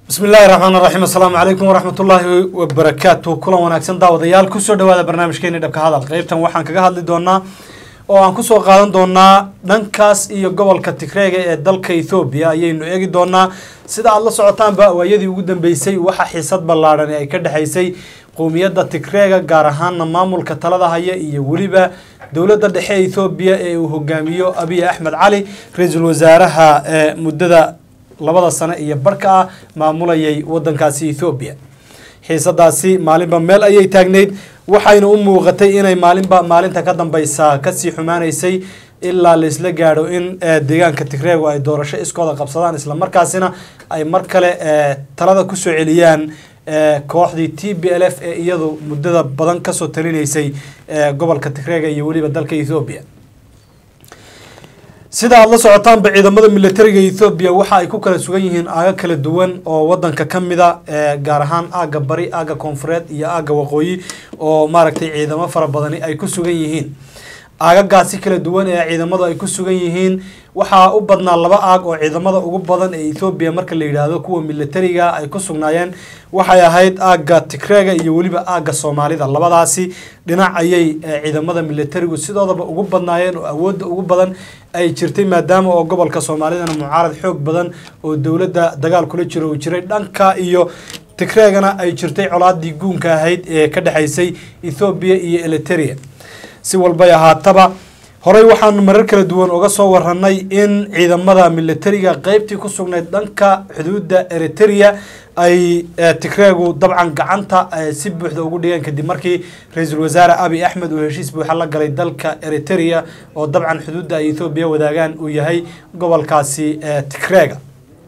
bismi illaahi raxmaan raxiim assalaamu calaykum waraxmat ullaahi wabarakaatu kulan wanaagsan daawadayaal kusoo dhawaada barnaamijkeeni dhabka hadal qeybtan waxaan kaga hadli doonaa oo aan kusoo qaadan doonaa dhankaas iyo gobolka tigreega ee dalka ethoobiya ayaynu eegi doonaa sida aada la socotaanba waayadii ugu dambeysay waxa xiisad ballaadhan ay ka dhexaysay qowmiyadda tigreega gaar ahaana maamulka talada haya iyo weliba dowladda dhexe ethoobiya ee uu hogaamiyo abiy axmed cali ra-iisul wasaaraha ee muddada labada sano iyo barka ah maamulayay wadankaasi ethoobiya xiisadaasi maalinba meel ayay taagneyd waxayna u muuqatay inay maalinba maalinta ka dambeysa kasii xumaanaysay ilaa laisla gaadho in deegaanka tigreegu ay doorasho iskooda qabsadaan islamarkaasina ay mar kale talada kusoo celiyaan kooxdii t b l f ee iyadu muddada badan kasoo talinaysay gobolka tigreega iyo weliba dalka ethoobiya sida aada la socotaanba ciidamada militariga ethoobiya waxa ay ku kala sugan yihiin aaga kala duwan oo wadanka ka mida gaar ahaan aaga bari aaga koonfureed iyo aaga waqooyi oo maaragtay ciidamo fara badani ay ku sugan yihiin aagagaasi kala duwan ee ciidamadu ay ku sugan yihiin waxaa u badnaa laba aag oo ciidamada ugu badan ee ethoobiya marka la yidhaahdo kuwa militariga ay ku sugnaayeen waxay ahayd aagga tigreega iyo weliba aagga soomaalida labadaasi dhinac ayay ciidamada militarigu sidoodaba ugu badnaayeen oo awoodda ugu badan ay jirtay maadaama oo gobolka soomaalidana mucaarad xoog badan oo dowladda dagaal kula jiro uu jiray dhanka iyo tigreegana ay jirtay colaadii guunka ahayd ee ka dhexaysay ethoobiya iyo eliteria si walbay ahaataba horey waxaanu marar kala duwan uga soo waranay in ciidamada militariga qeybtii ku sugnayd dhanka xuduudda eriteria ay tigreegu dabcan gacanta si buuxda ugu dhigeen kadib markii ra-iisul wasaare abiy axmed uu heshiis buuxa la galay dalka eriteria oo dabcan xuduudda ay ethoobiya wadaagaan uu yahay gobolkaasi tigreega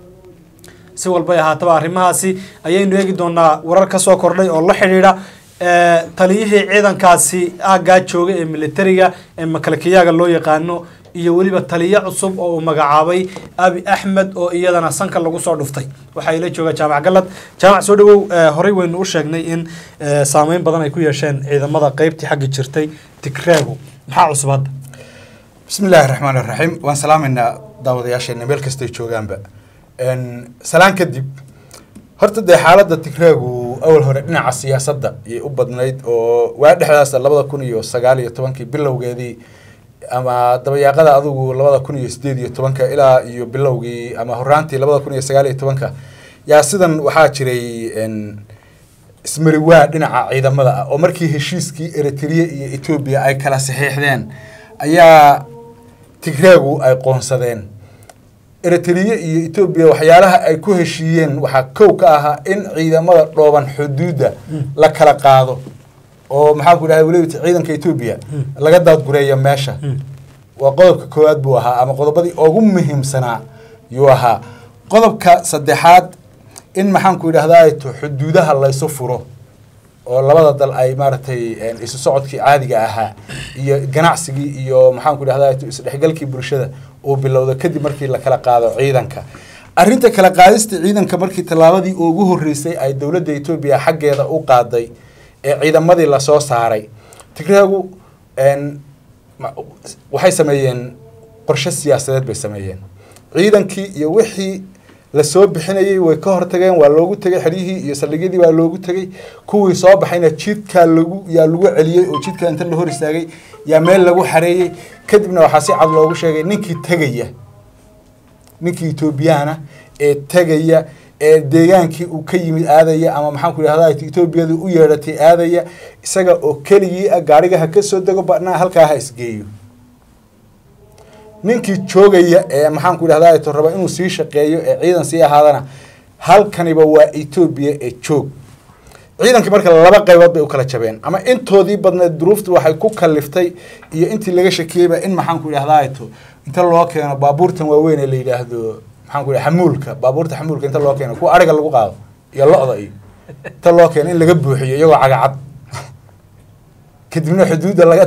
si walbay ahaataba arrimahaasi ayaynu eegi doonaa warar ka soo kordhay oo la xidhiidha taliyihii ciidankaasi aaggaa jooga ee militariga ee makalakiyaaga loo yaqaano iyo weliba taliyo cusub oo uu magacaabay abi axmed oo iyadana sanka lagu soo dhuftay waxaa ila jooga jaamac galad jaamac soo dhawow horey waynu u sheegnay in saameyn badan ay ku yeesheen ciidamada qeybtii xagga jirtay tigreegu maxaa cusub hadda bismi illaahi raxmaan iraxiim waan salaamaynaa daawadayaasheena meel kastay joogaanba salaan kadib horta dee xaaladda tigreegu awal hore dhinaca siyaasadda ayay u badnayd oo waa dhexdaas labada kun iyo sagaal iyo tobankii bilowgeedii ama dabayaaqada adigu labada kun iyo sideed iyo tobanka ilaa iyo bilowgii ama horaantii labada kun iyo sagaal iyo tobanka yaa sidan waxaa jiray ismariwaa dhinaca ciidamada ah oo markii heshiiskii eritrea iyo etoobiya ay kala saxiixdeen ayaa tigreegu ay qoonsadeen eritrea iyo etoobiya waxyaalaha ay ku heshiiyeen waxaa kow ka ahaa in ciidamada dhooban xuduudda la kala qaado oo maxaa ku dhahay weliba ciidanka etoobiya laga daadgureeya meesha waa qodobka koowaad buu ahaa ama qodobadii ugu muhiimsanaa yuu ahaa qodobka saddexaad in maxaanku idhahdaa xuduudaha laysu furo oo labada dal ay maaragtay isu socodkii caadiga ahaa iyo ganacsigii iyo maxaanku idhahdaa isdhexgalkii bulshada uu bilowda kadib markii la kala qaado ciidanka arrinta kala qaadista ciidanka markii tallaabadii ugu horreysay ay dowladda etoobiya xaggeeda u qaaday ee ciidamadii lasoo saaray tigreegu waxay sameeyeen qorshe siyaasadeed bay sameeyeen ciidankii iyo wixii lasoo bixinayay way ka hortageen waa loogu tegay xeryihii iyo saldhigyadii waa loogu tegay kuwii soo baxayna jidkaa lagu yaa lagu celiyey oo jidka inta la hor istaagay yaa meel lagu xareeyey kadibna waxaa si cad loogu sheegay ninkii tegaya ninkii etoobiyaana ee tegaya ee deegaankii uu ka yimid aadaya ama maxaanku idhahda etoobiyadu u yeedhatay aadaya isaga oo keligii ah gaarigaha ka soo dego badnaa halkaa ha isgeeyo ninkii joogaya ee maxaanku idhahda to raba inuu sii shaqeeyo ee ciidan sii ahaadana halkaniba waa etoobiya ee joog ciidankii marka laba qaybood bay u kala jabeen ama intoodii badneed duruuftu waxay ku kaliftay iyo intii laga shakiyeyba in maxaanku idhahda to inta loo keeno baabuurtan waaweyn ee la yidhaahdo maxaanku idhaha xamuulka baabuurta xamuulka inta loo keeno kuwa ariga lagu qaado iyo lo-da iyo inta loo keeno in laga buuxiyo iyagoo cagacad kadibna xuduudda laga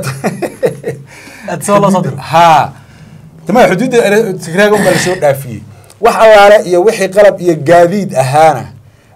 ha tama xuduudda tigreega unbaa lasoo dhaafiyey wax allaale iyo wixii qalab iyo gaadiid ahaana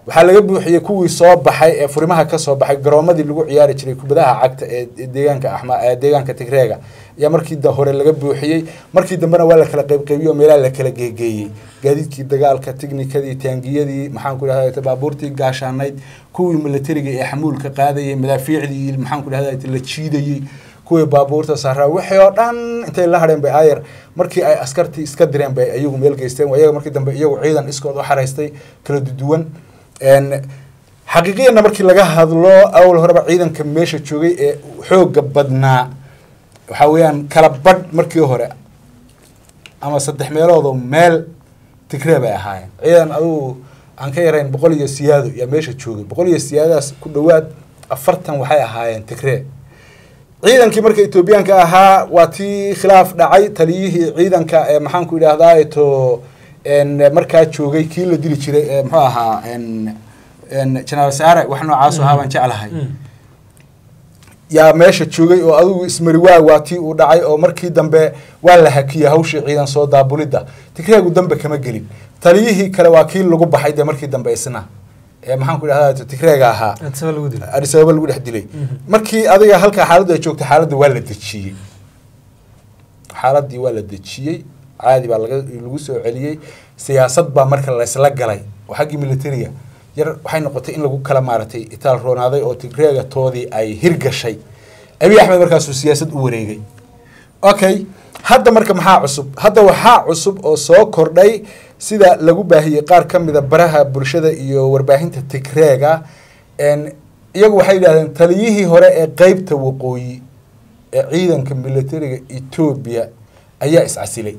waxaa laga buuxiyey kuwii soo baxay ee furimaha ka soo baxay garoomadii lagu ciyaari jiray kubadaha cagta ee deegaanka axma ee deegaanka tigreega ayaa markii da hore laga buuxiyey markii dambena waa la kala qaybqaybiyey oo meelaha la kala geegeeyey gaadiidkii dagaalka tiknikadii taangiyadii maxaan ku idhahda baabuurtii gaashaanayd kuwii militariga ee xamuulka qaadayay madaafiicdii maxaan ku idhahda la jiidayey kuwii baabuurta saaraa wixii oo dhan intay la hadheen bay aayar markii ay askartii iska direen bay iyagu meel geysteen iyaga markii dambe iyagu ciidan iskood u xaraystay kala duduwan xaqiiqiyanna markii laga hadlo awal horeba ciidanka meesha joogay ee xooga badnaa waxaa weeyaan kala badh markii hore ama saddex meeloodoo meel tigree bay ahaayeen ciidan adugu aan ka yarayn boqol iyo siyaado yaa meesha joogay boqol iyo siyaadadaas ku dhowaad afartan waxay ahaayeen tigree ciidankii marka etoobiyaanka ahaa waa tii khilaaf dhacay taliyihii ciidanka ee maxaanku idhahdaa to markaa joogay kii la dili jiray ee muxuu ahaa jenaraal saare wax noocaas ahaa baan jeclahay yaa meesha joogay oo adigu ismariwaag waa tii uu dhacay oo markii dambe waa la hakiyey hawshii ciidan soo daabulidda tigreegu dambe kama gelin taliyihii kale waa kii lagu baxay dee markii dambe isna ee maxaan ku idhahdaa tigreega ahaa adis ababa lagu dhex dilay markii adiga halkaa xaaladdu ay joogtay xaaladda waa la dejiyey xaaladdii waa la dejiyey caadi baa laga lagu soo celiyey siyaasad baa marka laysla galay oo xaggii militariga yar waxay noqotay in lagu kala maaragtay itaal roonaaday oo tigreega toodii ay hirgashay abiy axmed markaasuu siyaasad u wareegay okay hadda marka maxaa cusub hadda waxaa cusub oo soo kordhay sida lagu baahiyey qaar ka mida baraha bulshada iyo warbaahinta tigreega iyagu waxay yidhahdeen taliyihii hore ee qeybta waqooyi ee ciidanka militariga etoobiya ayaa iscasilay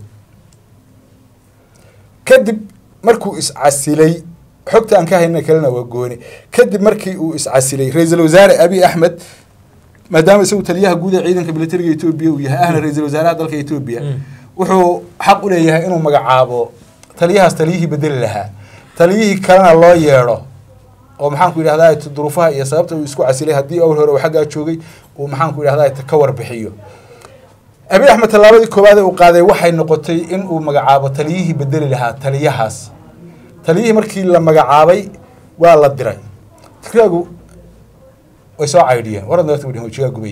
kadib markuu iscasilay xogta aan ka hayna kalena waa gooni kadib markii uu iscasilay ra-iisul wasaare abiy axmed maadaama isagu taliyaha guud ee ciidanka militariga etoobiya uu yahay ahna ra-iisul wasaaraha dalka etoobiya wuxuu xaq u leeyahay inuu magacaabo taliyahaas taliyihii bedeli lahaa taliyihii kalena loo yeedho oo maxaanku idhahdaa duruufaha iyo sababta uu isku casilay haddii awal hore uu xaggaa joogay uu maxaanku idhahdaa ka warbixiyo abiy axmed tallaabadii koowaad ee uu qaaday waxay noqotay in uu magacaabo taliyihii bedeli lahaa taliyahaas taliyihii markii la magacaabay waa la diray tigreegu way soo caydhiyeen waran darta wadhin wajigaa gubay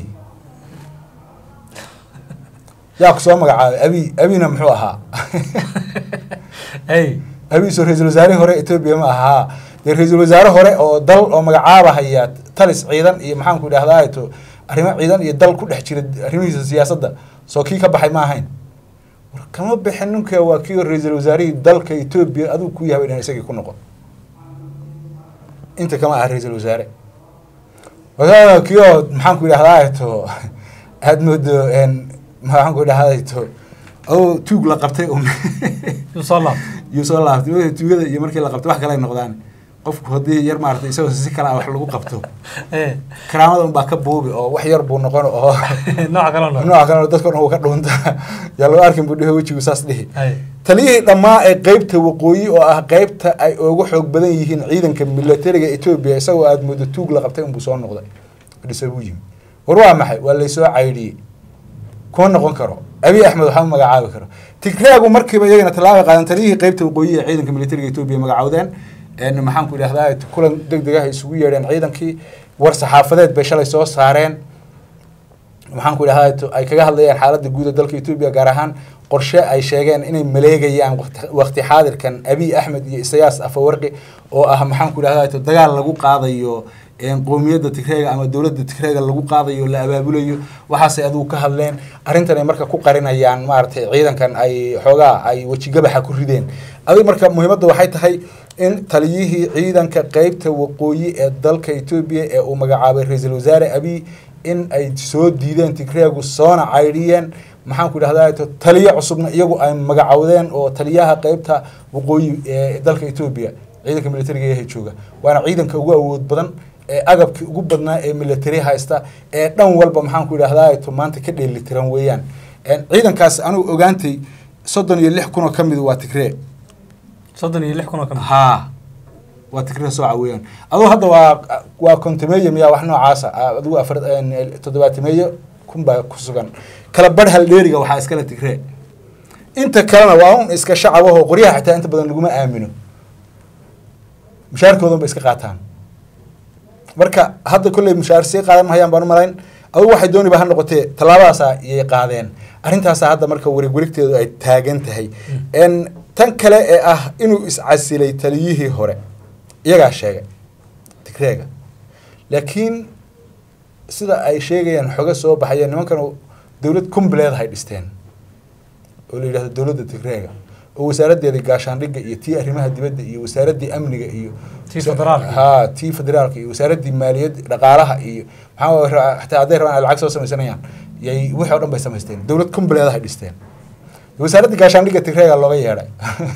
yaa ku soo magacaabay abi abina muxuu ahaa abi soo ra-iisul wasaarihii hore etoobiya ma ahaa dee ra-iisul wasaare hore oo dal oo magacaabahaya talis ciidan iyo maxaanku idhahdaa to arrimo ciidan iyo dal ku dhex jira arrimihiisa siyaasadda soo kii ka baxay ma ahayn war kama bixin ninka waa kii ra-iisul wasaarihii dalka etoobiya adigu ku yahay inaan isagii ku noqon inta kama aha ra-iisul wasaare kii oo maxaanku idhahdaa to aada moodo maxaanku idhahdaa to oo tuug la qabtay yuu soo laabtay tuugada iyo markii la qabtay wax kale ay noqdaan qofku haddii yar maarata isagoo si kale wax lagu qabto karaamada unbaa ka buubi oo wax yar buu noqon oo nooca kale nooca kale dadka dhan uu ka dhuunta yaa lagu arkin buu dhihi wejigu saas dhihi taliyihii dhammaa ee qeybta waqooyi oo ah qeybta ay ugu xoog badan yihiin ciidanka militariga etoobiya isagoo aada moodo tuug la qabtay unbuu soo noqday dhisa buu yimi war waa maxay waa laysoo caydhiyey kuma noqon karo abiy axmed waxaa magacaabi karo tigreegu markiiba iyagana tallaabay qaadan taliyihii qeybta waqooyi ee ciidanka militariga etoobiya magacaawdeen maxaanku idhahdaa kulan deg deg ah isugu yeedheen ciidankii war saxaafadeed bay shalay soo saareen maxaanku idhahdaa ay kaga hadlayaan xaaladda guud ee dalka etoobiya gaar ahaan qorshe ay sheegeen inay maleegayaan waqti xaadirkan abiy axmed iyo isayaas afawarqi oo ah maxaanku idhahdaa dagaal lagu qaadayo qowmiyadda tigreega ama dowladda tigreega lagu qaadayo la abaabulayo waxaasay adigu ka hadleen arrintan ay marka ku qarinayaan maaragtay ciidankan ay xoogaa ay wejigabaxa ku rideen adigu marka muhiimadda waxay tahay in taliyihii ciidanka qeybta waqooyi ee dalka etoobiya ee uu magacaabay ra-iisul wasaare abiy in ay soo diideen tigreegu soona caydhiyeen maxaanku idhahdaa taliyo cusubna iyagu ay magacowdeen oo taliyaha qeybta waqooyi ee dalka etoobiya ciidanka militariga ee jooga waana ciidanka ugu awood badan ee agabkii ugu badnaa ee military haysta ee dhan walba maxaanku idhahdaa maanta ka dheelitiran weeyaan ciidankaas anigu ogaantay soddon iyo lix kun oo ka mid waa tigree soddon iyo lix kun oo ka mid haa waa tigree sooca weeyaan aduu hadda waa waa kontimeeyo miyaa wax noocaasa adigu afar toddobaatimeeyo kun baa ku sugan kala badh haldheeriga waxaa iskale tigree inta kalena waa un iska shacabahoo qoryaha xitaa inta badan laguma aamino mushaarkoodan ba iska qaataan marka hadda kolley mushaar sii qaadan mahayaan baan u malayn adugu waxay dooniba ha noqotee tallaabadaasa iyay qaadeen arrintaasa hadda marka wareeg wareegteedu ay taagan tahay n tan kale ee ah inuu iscasilay taliyihii hore iyagaa sheegay tigreega laakiin sida ay sheegayaan xoga soo baxaya nimankan dowlad kumbleed hay dhisteen oo la yidhahdo dowladda tigreega oo wasaaraddeeda gaashaandhigga iyo tii arrimaha dibadda iyo wasaaraddii amniga iyo Tii federaalka. ha tii federaalka iyo wasaaraddii maaliyadda dhaqaalaha iyo maxaa ra- xataa hadday rabaan ay lacag soo samaysanayaan yay wixii oo dhan bay samaysteen dowlad kumbleed hay dhisteen wasaaraddii gaashaandhigga tigreega looga yeedhay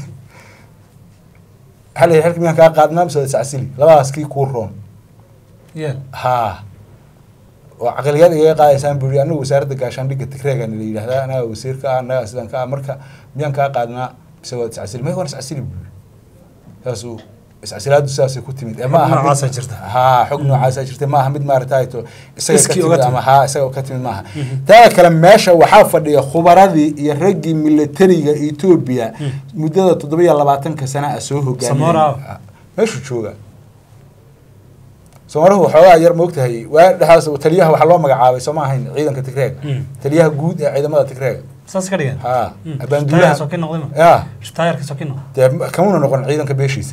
waxaa la yidhi halka miyaan kaa qaadnaa mise waa iscasili labadaas kii kuu roon yeel haa oo caqliyaad igaga qaadaysaan buu yidhi anagu wasaaradda gaashaandhigga tigreegana la yidhahdaa anaga wasiirka ah anaga sidan ka ah marka miyaan kaa qaadnaa mise waad iscasili may waan iscasili buu yidhi saasuu iscasilaadu sidaasay ku timid ee ma aha mid- Noocaasa jirta. haa xog noocaasa jirta ma aha mid maaragtay to isaga ka Iskii uga timid timid. ama haa isaga ka timid maaha taa kale meesha waxaa fadhiya khubaradii iyo raggii militariga etoobiya muddada toddobiyo labaatanka sana a soo Samora. hogaamiyay meeshuu jooga soomaalihu waxoogaa yar moogtahay waa dhexaas taliyaha waxaa loo magacaabay soo ma ahayn ciidanka tigreega Mm. taliyaha guud ee ciidamada tigreega saas ka dhigan haa Mm. abaanduulaha Taayarka soo kin noqday ma? ya taayarka soo kin noqday dee kamuna noqon ciidanka beeshiisa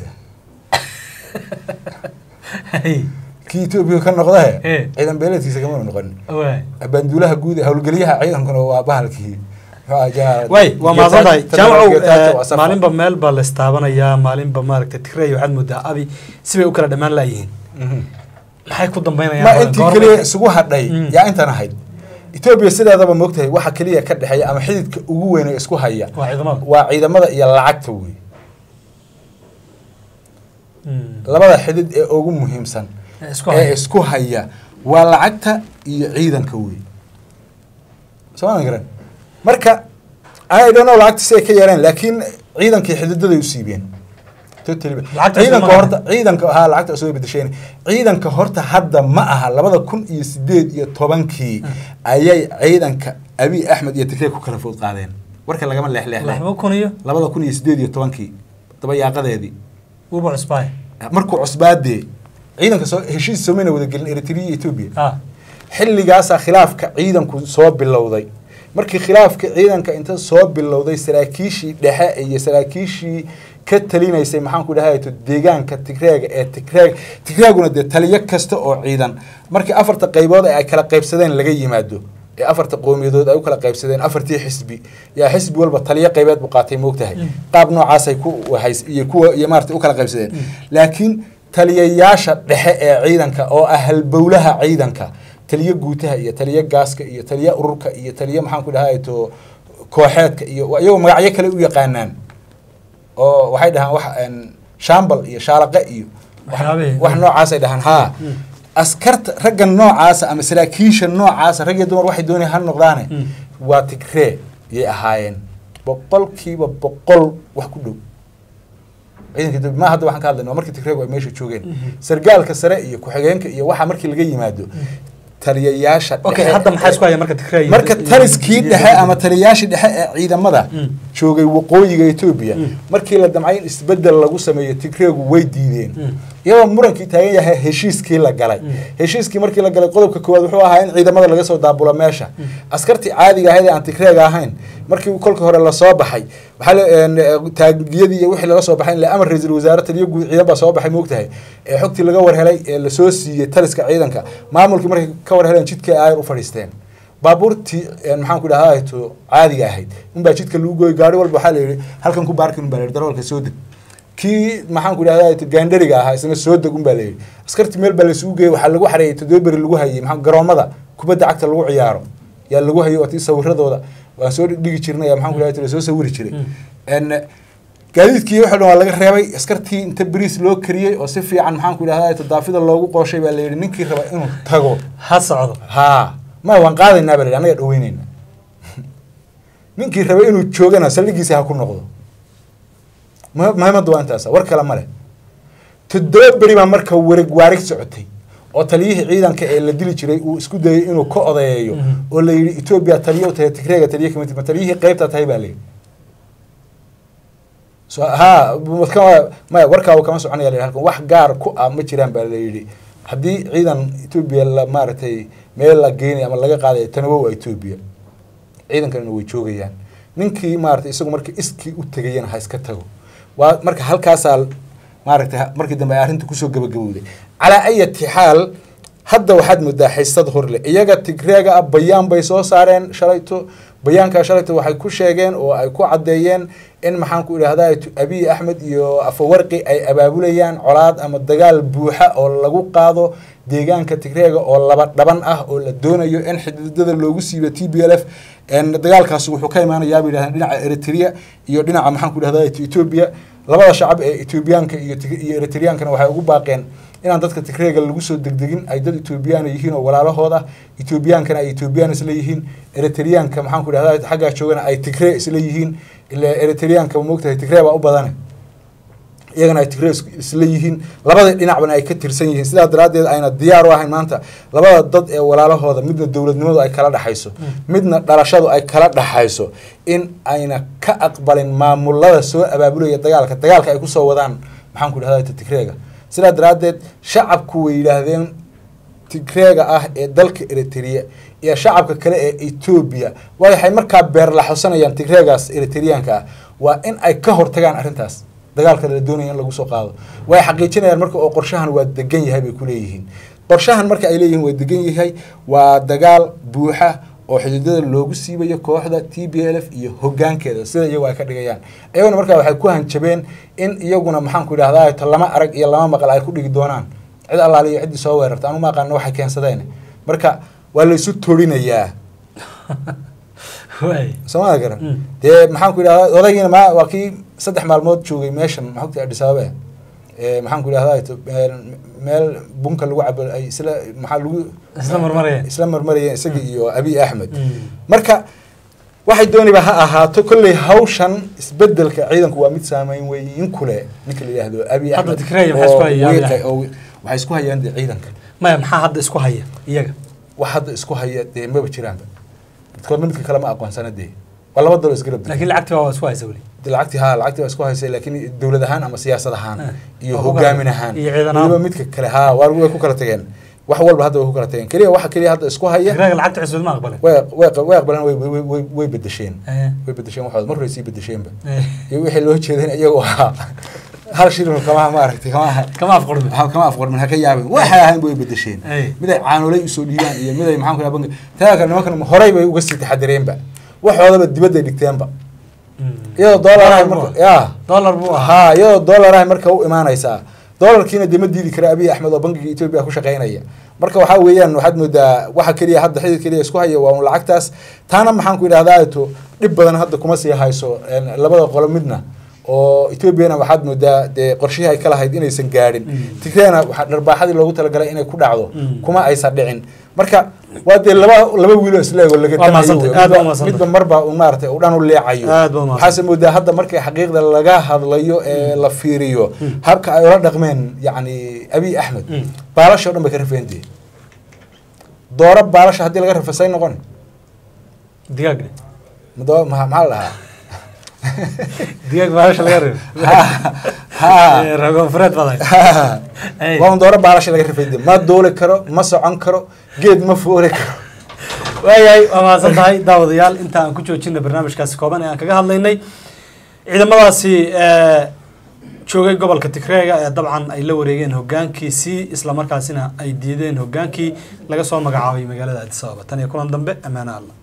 Hey, kii etoobiya ka noqdahe Eh. ciidan beeleedkiisa kamuna noqon waay abaanduulaha guud ee howlgeliyaha ciidankuna waa bahalkii muxuu ahaa jeneraal- way waa mahadsan tahay Getachew- jaamacow Getachew eh, Asafo. maalinba meel baa la istaabanayaa maalinba maaragtay tigray waxaad moodaa abi sibay u kala dhammaan laayihiin Mhm. maxay ku dambeynayaan ma badan? intii Goormay- keliya isugu hadhay Mm. yaa intan ahayd etoobiya sideedaba moogtahay waxa keliya ka dhexeeya ama xididka ugu weyn ee isku haya waa ciidamada waa ciidamada iyo lacagta wey Mm. labada xidid ee ugu muhiimsan Eh, isku ee haya. isku haya waa lacagta iyo ciidanka wey sooma garan marka I don't know lacagta si ay ka yeeleen laakiin ciidankii xididaday u siibeen Totally. Lacagta ciidanka isma horta ciidanka haa lacagta soo bedesheen ciidanka horta hadda ma aha labada kun iyo sideed iyo tobankii ayay ciidanka abi axmed iyo tigreeg ku kala food qaadeen warka lagama leexleexle laba kun iyo labada kun iyo sideed iyo tobankii dabayaaqadeedii uba cusbaay markuu cusbaadee ciidanka soo heshiis somayna wadagelin eritrea iyo etoobiya ah xilligaasaa khilaafka ciidanku soo bilowday markii khilaafka ciidanka inta soo bilowday saraakiishii dhexe iyo saraakiishii ka talinaysay maxaanku dhahato deegaanka tigreega ee tigreeg tigreeguna dee taliyo kasta oo ciidan markii afarta qaybood ee ay kala qaybsadeen laga yimaado ee afarta qowmiyadood ay u kala qaybsadeen afartii xisbi yaa xisbi walba taliyo qaybeed buu qaatay moogtahay qaab noocaasay ku hays iyo kuwa iyo maarata u kala qaybsadeen laakiin taliyayaasha dhexe ee ciidanka oo ah halbowlaha ciidanka taliyo guutaha iyo taliyo gaaska iyo taliyo ururka iyo taliyo maxaan ku dhahay to kooxeedka iyo iyagoo magacyo kale u yaqaanaan oo waxay dhahaan wax een, shambal iyo shaalaqe iyo wax- Waxyaabihii. wax noocaasay dhahaan haa askarta ragga noocaasa ama saraakiisha noocaasa rag iyo dumar waxay doonayaan ha noqdaane Mm. waa tigree yay ahaayeen boqolkiiba boqol wax ku dhow ciidanka Ethiopia- ma hadda waxaan ka hadlayna waa markii tigreegu ay meesha joogeen sargaalka sare iyo ku-xigeenka iyo waxa markii laga yimaado taliyayaasha okay dhexe hadda maxaa ee- isku haya marka tigray marka taliskii dhexe ama taliyayaashii dhexe ee ciidamada Mm. joogay waqooyiga etoobiya Mm. markii la damcay in isbedel lagu sameeyo tigreegu way diideen Mm. iyadoo murankii taagan yahay heshiiskii la galay Mm. heshiiskii markii la galay qodobka koowaad wuxuu ahaa in ciidamada laga soo daabulo meesha askartii caadiga ahayd ee aan tigreega ahayn markii kolka hore lasoo baxay waxaa la- een, eh, taagiyadii iyo wixii laga soo baxay in la amar ra-iisul wasaare taliyo guud ciidan baa soo baxay moogtahay ee xogtii laga warhelay ee lasoo siiyey taliska ciidanka maamulkii markay ka warheleen jidkii ayar u fadhiisteen baabuurtii een, maxaan ku dhahaa to caadiga ahayd unbaa jidka lagu gooyay gaari walba waxaa la yidhi halkan ku baarkin unbaa la yidhi darawalka soo deg kii maxaan ku dhahdaa to gaandhariga ahaa isna soo deg unbaa la yidhi askartii meel baa laysugu geeyey waxaa lagu xareeyey toddoba beri lagu hayay maxaa garoomada kubadda cagta lagu ciyaaro yaa lagu hayay oo tii sawiradooda waan soo dhigi jirnay maxaan ku dhahay lasoo sawiri jiray En, gaadiidkii waxa dhan waa laga reebay askartii inta bariis loo kariyey oo si fiican maxaan ku dhahdaa tadaafida loogu qooshay baa la yidhi ninkii raba inuu tago ha socdo haa ma waan qaadaynaa baa la yidhi annaga dhaweynayna ninkii raba inuu joogana saldhigiisa ha ku noqdo muhi- muhiimadda waa intaasa war kale male toddoba beri baa marka wareeg waarig socotay oo taliyihii ciidanka ee la dili jiray uu isku dayay inuu ka odeeyo Mhm. oo la yidhi etoobiya taliyo u tahay tigreega taliyo kamid ma taliyihii qeybta tahay baa la yidhi so ha kama- maya warkaaba kama soconaya la halkan wax gaar ku ah ma jiraan baa la yidhi haddii ciidan etoobiya la maaragtay meel la geenay ama laga qaaday tanawow waa etoobiya ciidankanna way joogayaan ninkii maaragtay isagu marka iskii u tegayana ha iska tago waa marka halkaasaa maaragtay markii dambe ay arrinta kusoo gabagabowday calaa ayati xaal hadda waxaad moodaa xiisad horle iyaga tigreega ah bayaan bay soo saareen shalayto bayaankaa shalayto waxay ku sheegeen oo ay ku caddeeyeen in maxaan ku idhahdaa abiy axmed iyo afawarqi ay abaabulayaan colaad ama dagaal buuxa oo lagu qaado deegaanka tigreega oo laba dhaban ah oo la doonayo in xididada loogu siibo t b l f dagaalkaasi wuxuu ka imaanayaa bay yidhahdeen dhinaca eritrea iyo dhinaca maxaan ku idhahdaa etoobiya labada shacab ee etoobiyaanka iyo Tig- iyo eritreyaankana waxay ugu baaqeen inaan dadka tigreega lagu soo degdegin ay dad etoobiyaana yihiin oo walaalahooda etoobiyaankana ay etoobiyaan isla yihiin eritreyaanka maxaan ku idhahdaa xaggaa joogana ay tigree isla yihiin ila eritreyaanka moogtahay tigree baa u badane iyagana ay tigree is- isla yihiin labada dhinacbana ay ka tirsan yihiin sidaa daraaddeed ayna diyaar u ahayn maanta labada dad ee walaalahooda midna dowladnimadu ay kala dhexayso midna dhalashadu ay kala dhexayso in ayna ka aqbalin maamulada soo abaabulaya dagaalka dagaalka ay kusoo wadaan maxaan ku idhahdaa tigreega sidaa daraaddeed shacabku way yidhaahdeen tigreega ah ee dalka eritrea iyo shacabka kale ee etoobiya waxay markaa beerlaxosanayaan tigreegaas eritreyaanka ah waa in ay ka hortagaan arrintaas dagaalka la doonaya in lagu soo qaado way xaqiijinayaan marka oo qorshahan waa degan yahay bay ku leeyihiin qorshahan marka ay leeyihiin waa degan yahay waa dagaal buuxa oo xididada loogu siibayo kooxda t b l f iyo hogaankeeda sida iyagu ay ka dhigayaan iyaguna markaa waxay ku hanjabeen in iyaguna maxaan ku idhahdaa ta lama arag iyo lama maqal ay ku dhigi doonaan cid allaale iyo ciddii soo weerarta anu ma aqaano waxay keensadeen marka waa laysu torinayaa waay soomada garan Mm. dee maxaan ku idhahdaa odaygiina ma waa kii saddex maalmood joogay meeshan maxogta adis ababa ee maxaan ku idhahdaa to- een, meel bunka lagu cabo ay isla maxaa lagu Isla marmarayeen. isla marmarayeen isaga iyo abiy axmed Mm. marka waxay dooniba ha ahaato kolley hawshan isbedelka ciidanku waa mid saameyn weyn kule ninka la yidhaahdo abiy Hadda axmed Tigray waxay isku oo hayaan Abiy wiiqa- Axmed. oo wi- waxay isku hayaan dee ciidanka maya maxaa hadda isku haya iyaga wax hadda isku haya dee maba jiraanba midkoodna midka kale ma aqoonsana dee waa laba dalo isgarab degay. laakiin lacagti waa isku haysa weli De lacagtii haa lacagtii waa isku haysay laakiin dowlad ahaan ama siyaasad ahaan Eh, iyo waa hogaamin hogaan- ahaan iyo ciidan ahaan. weliba midka kale haa waa way ku kala tageen wax walba hadda way ku kala tageen keliya waxa keliya hadda isku haya tigreega lacagta cusbad ma aqbalin way way way aqbaleen way way way way bedesheen Eh, way bedesheen waxooda mar hore sii bedesheenba eh, iyo wixii loo jeedin iyagu ahaa hal shilin kama maaragtay kama kama afqurmi ha kama afqormin ha ka yaabin waxay ahayn bay bedesheen Ay. mid ay caanolay usoo dhiibaan iyo mid ay maxaan ku dhaha bangi taa kale nimankan horey bay uga sii taxadireenba waxoodaba dibadday dhigteenba iyadoo dollar ah marka ya dollar buu ahaa haa iyadoo dollar ah marka u imaanaysaa dollarkiina dee ma diidi kara abiy axmed oo bangiga etoobiya ku shaqaynaya marka waxaa weeyaan waxaad moodaa waxa keliya hadda xidid keliya isku haya waa un lacagtaas taana maxaan ku idhahdaa to dhib badan hadda kuma sii hayso een, labada qolo midna oo etoobiyana waxaad moodaa dee qorshihii ay ka lahayd inaysan gaadhin Mm. tigreena waxaa dharbaaxadii loogu talagalay inay ku dhacdo Mm. kuma aysan dhicin marka waa dee laba laba wiiloo isleego laga Waa damayo mahadsantahay, wey. aad baa Midba- mahadsantahay. midba marba un maaragtay u dhan u leecayo Aad baa mahadsan. waxaase moodaa hadda markay xaqiiqda laga hadlayo ee la fiiriyo Mm. habka ay ula dhaqmeen yacni abiy axmed Mm. baalasha o dhan bay ka rafeentee dooro baalasha haddii laga rafa say noqon digaag mado ma maxaa la dhahaa digaag baalasha laga reebo ha Eh, ragoonfureed baday ha Ay. waa un dooro baalasha laga rafeentee ma duuli karo ma socon karo geed ma fooli karo waayahay waa mahadsan tahay daawadayaal inta aan ku joojina barnaamijkaasi kooban ee aan kaga hadlaynay ciidamadaasi eh, joogay gobolka tigreega ee dabcan ay la wareegeen hogaankiisii islamarkaasina ay diideen hogaankii laga soo magacaabay magaalada addis ababa tan iyo kulan dambe ammaano alla